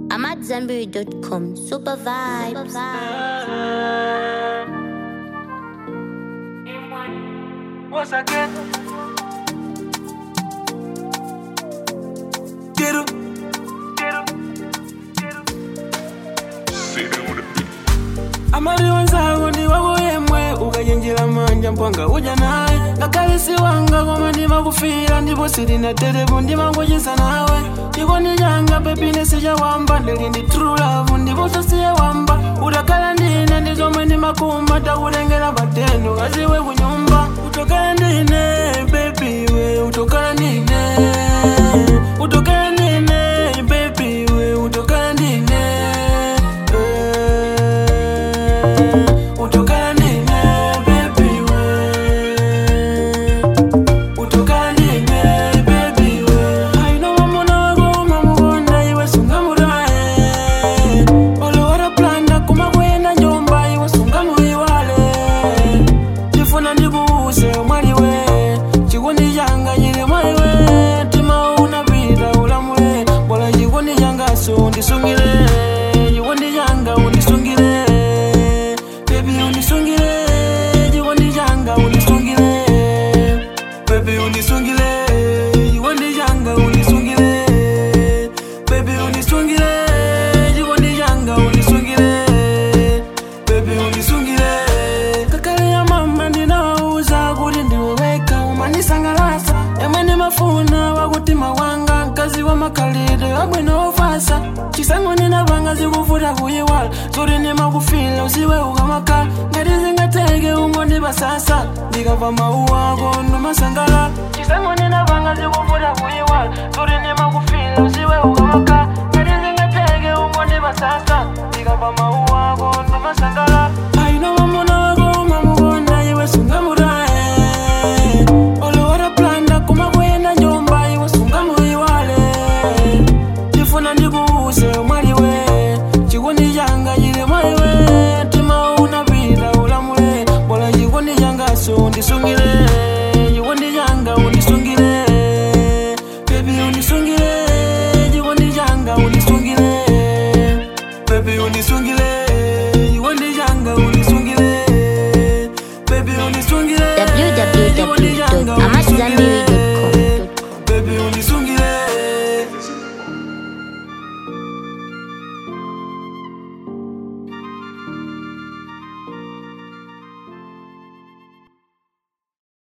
I'm at Zenberry.com. Super vibes. Once again. Quiero, quiero, quiero. amari wanzangu ndi wako yemwe ukajenjera manja mpwanga uja naye ngakalisi wanga koma ndimakufira ndipo silinaterepo ndimangocheza nawe chikondi changa pepine sichawamba ndili ndi true love ndipo sasiye wamba utakhala ndine ndi zomwe ndimakumba takutengera patendo kaziwe kunyumba utokhala ndine baby we utokhala ndine utokhala ndine baby we utokhala ndine eh, utokhala ndine baby we utokanine baby we aino mamona wako mamukonda iwe sungamuraye olowara planda kumakwenda njomba iwe sungamuiwale ndifuna ndikuuse mwali we chikondi changa chili mwali we tima unapita ulamule bola chikondi changaso undisungile chikondi changa undisungile bebi undisungile chikondi changa undisungile Baby unisungile Chikondi changa unisungile Baby unisungile Chikondi changa unisungile Baby unisungile Kakale ya mama ndinawauza kuti ndiweweka umanisangalasa yamwe ndimafuna wakutima wanga mkazi wa makalide wabwino ofasa chisango ninapanga zikuvuta kuyiwala zoti ndimakufila usiwe ukamakhala ngati zingateke ungondipasasa ndikava mawu ako ndomasangala chisango ninapanga zikuvuta kuyiwala zoti ndimakufila usiwe ukamakhala